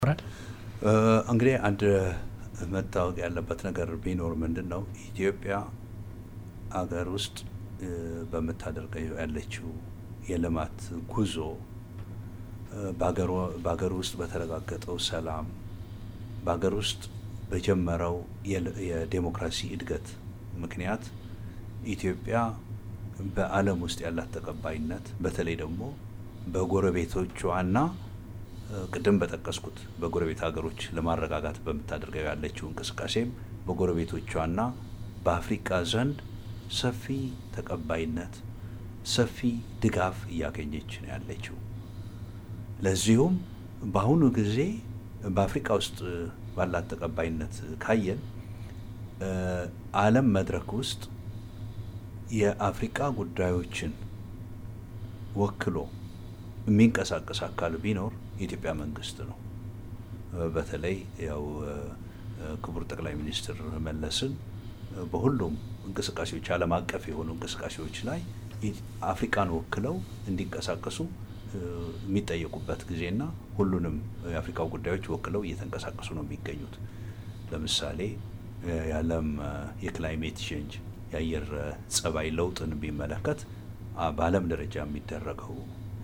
እንግዲህ አንድ መታወቅ ያለበት ነገር ቢኖር ምንድን ነው ኢትዮጵያ አገር ውስጥ በምታደርገው ያለችው የልማት ጉዞ በሀገር ውስጥ በተረጋገጠው ሰላም በሀገር ውስጥ በጀመረው የዴሞክራሲ እድገት ምክንያት ኢትዮጵያ በዓለም ውስጥ ያላት ተቀባይነት በተለይ ደግሞ በጎረቤቶቿና ቅድም በጠቀስኩት በጎረቤት ሀገሮች ለማረጋጋት በምታደርገው ያለችው እንቅስቃሴም በጎረቤቶቿና በአፍሪቃ ዘንድ ሰፊ ተቀባይነት፣ ሰፊ ድጋፍ እያገኘች ነው ያለችው። ለዚሁም በአሁኑ ጊዜ በአፍሪቃ ውስጥ ባላት ተቀባይነት ካየን ዓለም መድረክ ውስጥ የአፍሪቃ ጉዳዮችን ወክሎ የሚንቀሳቀስ አካል ቢኖር የኢትዮጵያ መንግስት ነው። በተለይ ያው ክቡር ጠቅላይ ሚኒስትር መለስን በሁሉም እንቅስቃሴዎች ዓለም አቀፍ የሆኑ እንቅስቃሴዎች ላይ አፍሪካን ወክለው እንዲንቀሳቀሱ የሚጠየቁበት ጊዜና ሁሉንም የአፍሪካ ጉዳዮች ወክለው እየተንቀሳቀሱ ነው የሚገኙት። ለምሳሌ የዓለም የክላይሜት ቼንጅ የአየር ጸባይ ለውጥን ቢመለከት በዓለም ደረጃ የሚደረገው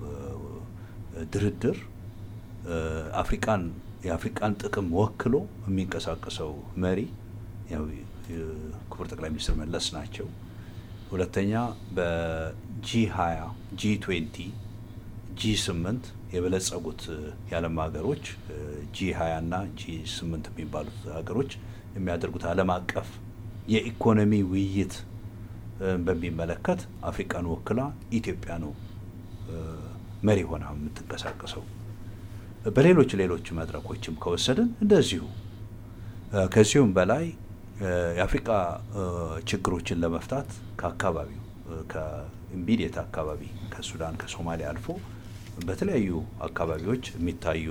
ድርድር አፍሪቃን የአፍሪቃን ጥቅም ወክሎ የሚንቀሳቀሰው መሪ ያው ክቡር ጠቅላይ ሚኒስትር መለስ ናቸው። ሁለተኛ በጂ ሀያ ጂ ትዌንቲ ጂ ስምንት የበለጸጉት የዓለም ሀገሮች ጂ ሀያ እና ጂ ስምንት የሚባሉት ሀገሮች የሚያደርጉት ዓለም አቀፍ የኢኮኖሚ ውይይት በሚመለከት አፍሪቃን ወክላ ኢትዮጵያ ነው መሪ ሆና የምትንቀሳቀሰው። በሌሎች ሌሎች መድረኮችም ከወሰድን እንደዚሁ ከዚሁም በላይ የአፍሪቃ ችግሮችን ለመፍታት ከአካባቢው ከኢሚዲየት አካባቢ ከሱዳን ከሶማሊያ አልፎ በተለያዩ አካባቢዎች የሚታዩ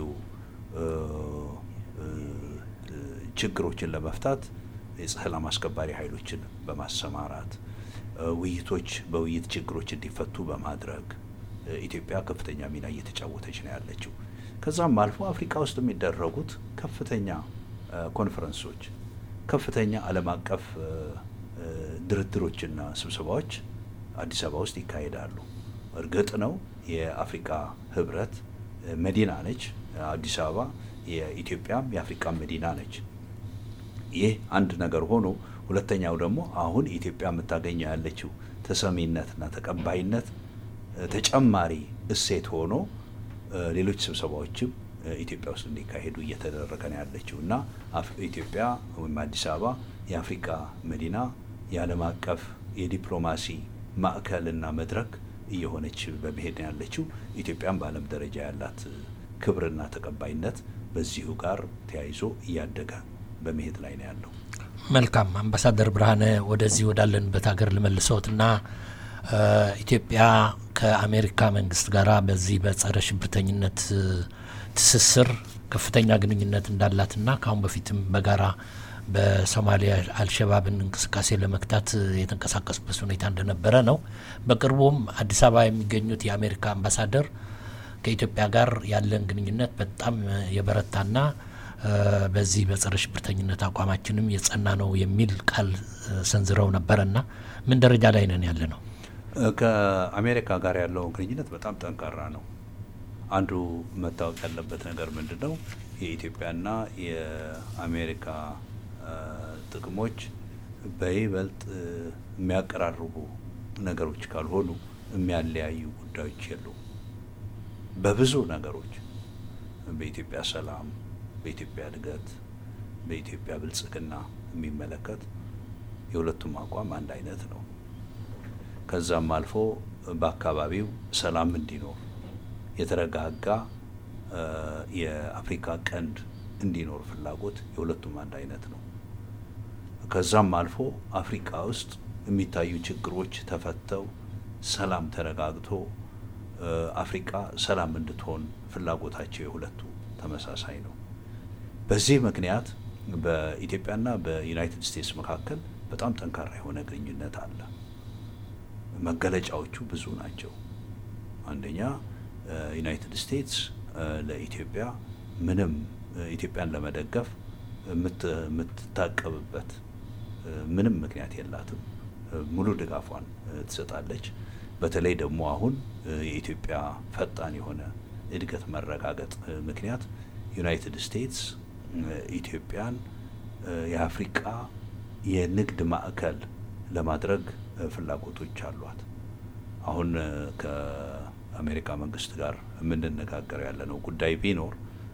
ችግሮችን ለመፍታት የሰላም አስከባሪ ኃይሎችን በማሰማራት ውይይቶች በውይይት ችግሮች እንዲፈቱ በማድረግ ኢትዮጵያ ከፍተኛ ሚና እየተጫወተች ነው ያለችው። ከዛም አልፎ አፍሪካ ውስጥ የሚደረጉት ከፍተኛ ኮንፈረንሶች፣ ከፍተኛ ዓለም አቀፍ ድርድሮችና ስብሰባዎች አዲስ አበባ ውስጥ ይካሄዳሉ። እርግጥ ነው የአፍሪካ ህብረት መዲና ነች አዲስ አበባ፣ የኢትዮጵያም የአፍሪካ መዲና ነች። ይህ አንድ ነገር ሆኖ ሁለተኛው ደግሞ አሁን ኢትዮጵያ የምታገኘው ያለችው ተሰሚነትና ተቀባይነት ተጨማሪ እሴት ሆኖ ሌሎች ስብሰባዎችም ኢትዮጵያ ውስጥ እንዲካሄዱ እየተደረገ ነው ያለችው እና ኢትዮጵያ ወይም አዲስ አበባ የአፍሪካ መዲና የዓለም አቀፍ የዲፕሎማሲ ማዕከልና መድረክ እየሆነች በመሄድ ነው ያለችው። ኢትዮጵያም በዓለም ደረጃ ያላት ክብርና ተቀባይነት በዚሁ ጋር ተያይዞ እያደገ በመሄድ ላይ ነው ያለው። መልካም አምባሳደር ብርሃነ ወደዚህ ወዳለንበት ሀገር ልመልሰዎትና ኢትዮጵያ ከአሜሪካ መንግስት ጋር በዚህ በጸረ ሽብርተኝነት ትስስር ከፍተኛ ግንኙነት እንዳላትና ከአሁን በፊትም በጋራ በሶማሊያ አልሸባብን እንቅስቃሴ ለመክታት የተንቀሳቀሱበት ሁኔታ እንደነበረ ነው። በቅርቡም አዲስ አበባ የሚገኙት የአሜሪካ አምባሳደር ከኢትዮጵያ ጋር ያለን ግንኙነት በጣም የበረታና በዚህ በጸረ ሽብርተኝነት አቋማችንም የጸና ነው የሚል ቃል ሰንዝረው ነበረና ምን ደረጃ ላይ ነን ያለ ነው? ከአሜሪካ ጋር ያለው ግንኙነት በጣም ጠንካራ ነው። አንዱ መታወቅ ያለበት ነገር ምንድን ነው? የኢትዮጵያና የአሜሪካ ጥቅሞች በይበልጥ የሚያቀራርቡ ነገሮች ካልሆኑ የሚያለያዩ ጉዳዮች የሉም። በብዙ ነገሮች በኢትዮጵያ ሰላም፣ በኢትዮጵያ እድገት፣ በኢትዮጵያ ብልጽግና የሚመለከት የሁለቱም አቋም አንድ አይነት ነው። ከዛም አልፎ በአካባቢው ሰላም እንዲኖር የተረጋጋ የአፍሪካ ቀንድ እንዲኖር ፍላጎት የሁለቱም አንድ አይነት ነው። ከዛም አልፎ አፍሪካ ውስጥ የሚታዩ ችግሮች ተፈተው ሰላም ተረጋግቶ አፍሪካ ሰላም እንድትሆን ፍላጎታቸው የሁለቱ ተመሳሳይ ነው። በዚህ ምክንያት በኢትዮጵያና በዩናይትድ ስቴትስ መካከል በጣም ጠንካራ የሆነ ግንኙነት አለ። መገለጫዎቹ ብዙ ናቸው። አንደኛ ዩናይትድ ስቴትስ ለኢትዮጵያ ምንም ኢትዮጵያን ለመደገፍ የምትታቀብበት ምንም ምክንያት የላትም። ሙሉ ድጋፏን ትሰጣለች። በተለይ ደግሞ አሁን የኢትዮጵያ ፈጣን የሆነ እድገት መረጋገጥ ምክንያት ዩናይትድ ስቴትስ ኢትዮጵያን የአፍሪቃ የንግድ ማዕከል ለማድረግ ፍላጎቶች አሏት። አሁን ከአሜሪካ መንግስት ጋር የምንነጋገረው ያለነው ጉዳይ ቢኖር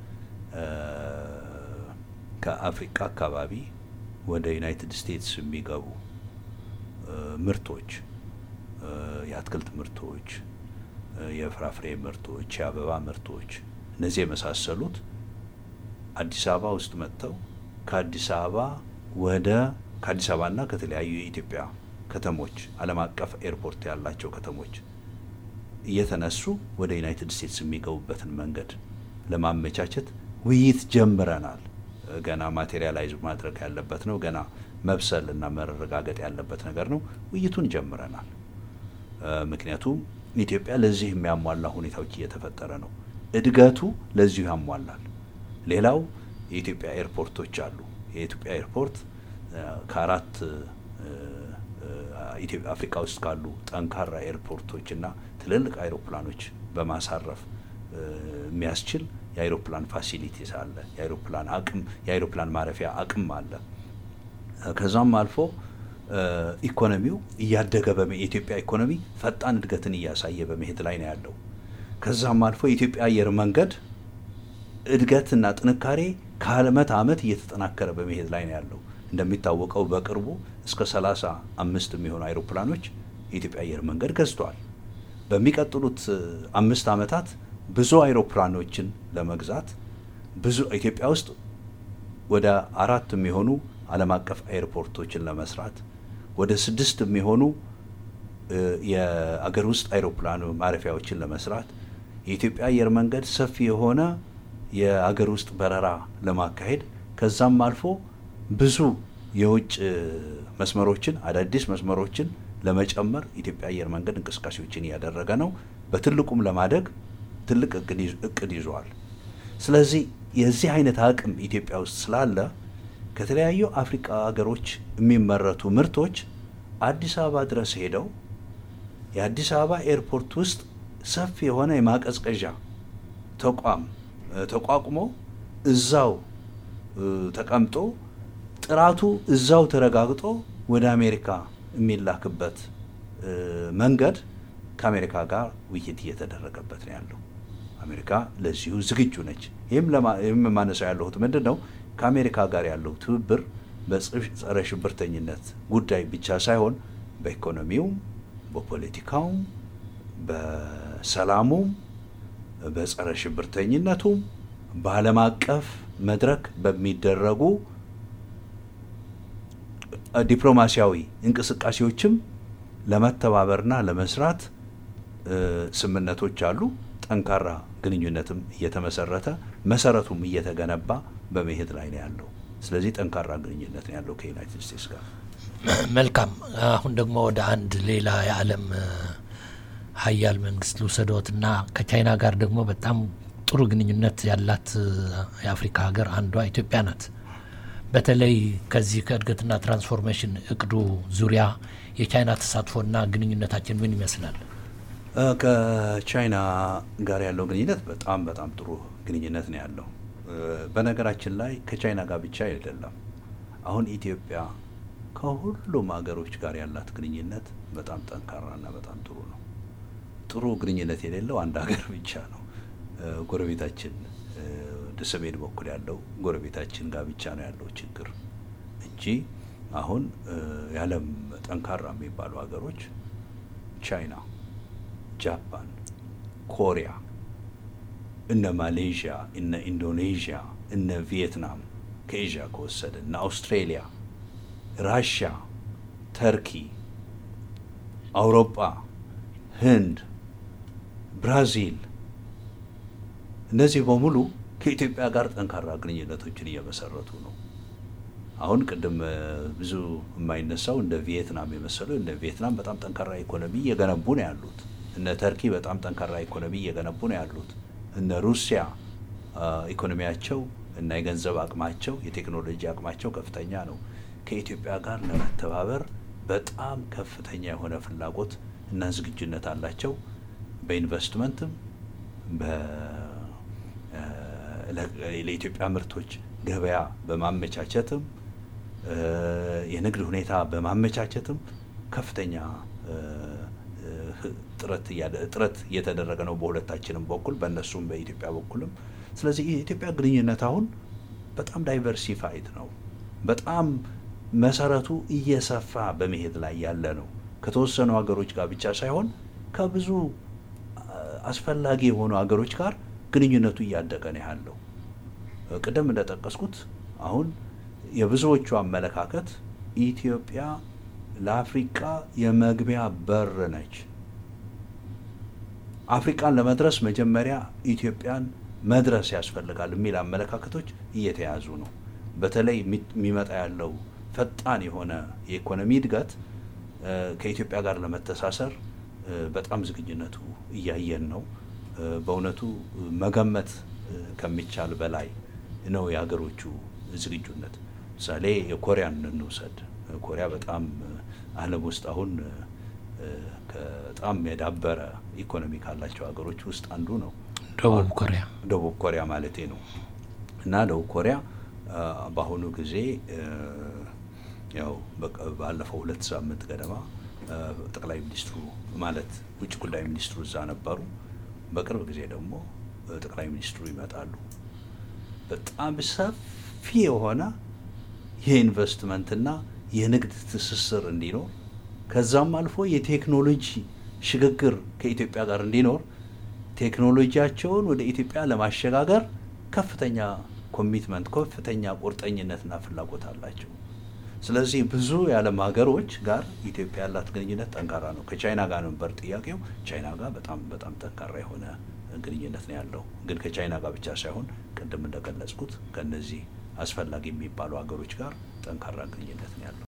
ከአፍሪካ አካባቢ ወደ ዩናይትድ ስቴትስ የሚገቡ ምርቶች፣ የአትክልት ምርቶች፣ የፍራፍሬ ምርቶች፣ የአበባ ምርቶች እነዚህ የመሳሰሉት አዲስ አበባ ውስጥ መጥተው ከአዲስ አበባ ወደ ከአዲስ አበባና ከተለያዩ የኢትዮጵያ ከተሞች ዓለም አቀፍ ኤርፖርት ያላቸው ከተሞች እየተነሱ ወደ ዩናይትድ ስቴትስ የሚገቡበትን መንገድ ለማመቻቸት ውይይት ጀምረናል። ገና ማቴሪያላይዝ ማድረግ ያለበት ነው። ገና መብሰል እና መረጋገጥ ያለበት ነገር ነው። ውይይቱን ጀምረናል። ምክንያቱም ኢትዮጵያ ለዚህ የሚያሟላ ሁኔታዎች እየተፈጠረ ነው። እድገቱ ለዚሁ ያሟላል። ሌላው የኢትዮጵያ ኤርፖርቶች አሉ። የኢትዮጵያ ኤርፖርት ከአራት አፍሪካ ውስጥ ካሉ ጠንካራ ኤርፖርቶች እና ትልልቅ አይሮፕላኖች በማሳረፍ የሚያስችል የአይሮፕላን ፋሲሊቲስ አለ። የአይሮፕላን አቅም የአይሮፕላን ማረፊያ አቅም አለ። ከዛም አልፎ ኢኮኖሚው እያደገ የኢትዮጵያ ኢኮኖሚ ፈጣን እድገትን እያሳየ በመሄድ ላይ ነው ያለው። ከዛም አልፎ የኢትዮጵያ አየር መንገድ እድገትና ጥንካሬ ከአመት አመት እየተጠናከረ በመሄድ ላይ ነው ያለው። እንደሚታወቀው በቅርቡ እስከ ሰላሳ አምስት የሚሆኑ አይሮፕላኖች የኢትዮጵያ አየር መንገድ ገዝቷል። በሚቀጥሉት አምስት አመታት ብዙ አይሮፕላኖችን ለመግዛት ብዙ ኢትዮጵያ ውስጥ ወደ አራት የሚሆኑ ዓለም አቀፍ ኤርፖርቶችን ለመስራት ወደ ስድስት የሚሆኑ የአገር ውስጥ አይሮፕላን ማረፊያዎችን ለመስራት የኢትዮጵያ አየር መንገድ ሰፊ የሆነ የአገር ውስጥ በረራ ለማካሄድ ከዛም አልፎ ብዙ የውጭ መስመሮችን አዳዲስ መስመሮችን ለመጨመር ኢትዮጵያ አየር መንገድ እንቅስቃሴዎችን እያደረገ ነው። በትልቁም ለማደግ ትልቅ እቅድ ይዟል። ስለዚህ የዚህ አይነት አቅም ኢትዮጵያ ውስጥ ስላለ ከተለያዩ አፍሪካ ሀገሮች የሚመረቱ ምርቶች አዲስ አበባ ድረስ ሄደው የአዲስ አበባ ኤርፖርት ውስጥ ሰፊ የሆነ የማቀዝቀዣ ተቋም ተቋቁሞ እዛው ተቀምጦ ጥራቱ እዛው ተረጋግጦ ወደ አሜሪካ የሚላክበት መንገድ ከአሜሪካ ጋር ውይይት እየተደረገበት ነው ያለው። አሜሪካ ለዚሁ ዝግጁ ነች። ይህም የማነሳው ያለሁት ምንድን ነው ከአሜሪካ ጋር ያለው ትብብር በጸረ ሽብርተኝነት ጉዳይ ብቻ ሳይሆን በኢኮኖሚውም፣ በፖለቲካውም፣ በሰላሙም፣ በጸረ ሽብርተኝነቱም በዓለም አቀፍ መድረክ በሚደረጉ ዲፕሎማሲያዊ እንቅስቃሴዎችም ለመተባበርና ለመስራት ስምምነቶች አሉ። ጠንካራ ግንኙነትም እየተመሰረተ መሰረቱም እየተገነባ በመሄድ ላይ ነው ያለው። ስለዚህ ጠንካራ ግንኙነት ነው ያለው ከዩናይትድ ስቴትስ ጋር። መልካም። አሁን ደግሞ ወደ አንድ ሌላ የዓለም ሀያል መንግስት ልውሰዶትና ከቻይና ጋር ደግሞ በጣም ጥሩ ግንኙነት ያላት የአፍሪካ ሀገር አንዷ ኢትዮጵያ ናት። በተለይ ከዚህ ከእድገትና ትራንስፎርሜሽን እቅዱ ዙሪያ የቻይና ተሳትፎና ግንኙነታችን ምን ይመስላል? ከቻይና ጋር ያለው ግንኙነት በጣም በጣም ጥሩ ግንኙነት ነው ያለው። በነገራችን ላይ ከቻይና ጋር ብቻ አይደለም። አሁን ኢትዮጵያ ከሁሉም ሀገሮች ጋር ያላት ግንኙነት በጣም ጠንካራና በጣም ጥሩ ነው። ጥሩ ግንኙነት የሌለው አንድ ሀገር ብቻ ነው። ጎረቤታችን ወደ ሰሜን በኩል ያለው ጎረቤታችን ጋር ብቻ ነው ያለው ችግር እንጂ አሁን የዓለም ጠንካራ የሚባሉ ሀገሮች ቻይና፣ ጃፓን፣ ኮሪያ፣ እነ ማሌዥያ፣ እነ ኢንዶኔዥያ፣ እነ ቪየትናም ከኤዥያ ከወሰደ እነ አውስትሬሊያ፣ ራሽያ፣ ተርኪ፣ አውሮፓ፣ ህንድ፣ ብራዚል እነዚህ በሙሉ ከኢትዮጵያ ጋር ጠንካራ ግንኙነቶችን እየመሰረቱ ነው። አሁን ቅድም ብዙ የማይነሳው እንደ ቪየትናም የመሰለው እንደ ቪየትናም በጣም ጠንካራ ኢኮኖሚ እየገነቡ ነው ያሉት። እነ ተርኪ በጣም ጠንካራ ኢኮኖሚ እየገነቡ ነው ያሉት። እነ ሩሲያ ኢኮኖሚያቸው እና የገንዘብ አቅማቸው የቴክኖሎጂ አቅማቸው ከፍተኛ ነው። ከኢትዮጵያ ጋር ለመተባበር በጣም ከፍተኛ የሆነ ፍላጎት እና ዝግጁነት አላቸው። በኢንቨስትመንትም ለኢትዮጵያ ምርቶች ገበያ በማመቻቸትም የንግድ ሁኔታ በማመቻቸትም ከፍተኛ ጥረት እየተደረገ ነው በሁለታችንም በኩል በእነሱም በኢትዮጵያ በኩልም። ስለዚህ የኢትዮጵያ ግንኙነት አሁን በጣም ዳይቨርሲፋይድ ነው። በጣም መሰረቱ እየሰፋ በመሄድ ላይ ያለ ነው። ከተወሰኑ ሀገሮች ጋር ብቻ ሳይሆን ከብዙ አስፈላጊ የሆኑ ሀገሮች ጋር ግንኙነቱ እያደገ ነው ያለው። ቅድም እንደጠቀስኩት አሁን የብዙዎቹ አመለካከት ኢትዮጵያ ለአፍሪቃ የመግቢያ በር ነች። አፍሪቃን ለመድረስ መጀመሪያ ኢትዮጵያን መድረስ ያስፈልጋል የሚል አመለካከቶች እየተያዙ ነው። በተለይ የሚመጣ ያለው ፈጣን የሆነ የኢኮኖሚ እድገት ከኢትዮጵያ ጋር ለመተሳሰር በጣም ዝግጁነቱ እያየን ነው። በእውነቱ መገመት ከሚቻል በላይ ነው የሀገሮቹ ዝግጁነት። ምሳሌ የኮሪያን እንውሰድ። ኮሪያ በጣም ዓለም ውስጥ አሁን በጣም የዳበረ ኢኮኖሚ ካላቸው ሀገሮች ውስጥ አንዱ ነው። ደቡብ ኮሪያ ደቡብ ኮሪያ ማለቴ ነው እና ደቡብ ኮሪያ በአሁኑ ጊዜ ያው ባለፈው ሁለት ሳምንት ገደማ ጠቅላይ ሚኒስትሩ ማለት ውጭ ጉዳይ ሚኒስትሩ እዛ ነበሩ። በቅርብ ጊዜ ደግሞ ጠቅላይ ሚኒስትሩ ይመጣሉ። በጣም ሰፊ የሆነ የኢንቨስትመንትና የንግድ ትስስር እንዲኖር ከዛም አልፎ የቴክኖሎጂ ሽግግር ከኢትዮጵያ ጋር እንዲኖር ቴክኖሎጂያቸውን ወደ ኢትዮጵያ ለማሸጋገር ከፍተኛ ኮሚትመንት፣ ከፍተኛ ቁርጠኝነትና ፍላጎት አላቸው። ስለዚህ ብዙ የዓለም ሀገሮች ጋር ኢትዮጵያ ያላት ግንኙነት ጠንካራ ነው። ከቻይና ጋር ነበር ጥያቄው። ቻይና ጋር በጣም በጣም ጠንካራ የሆነ ግንኙነት ነው ያለው። ግን ከቻይና ጋር ብቻ ሳይሆን ቅድም እንደገለጽኩት ከነዚህ አስፈላጊ የሚባሉ ሀገሮች ጋር ጠንካራ ግንኙነት ነው ያለው።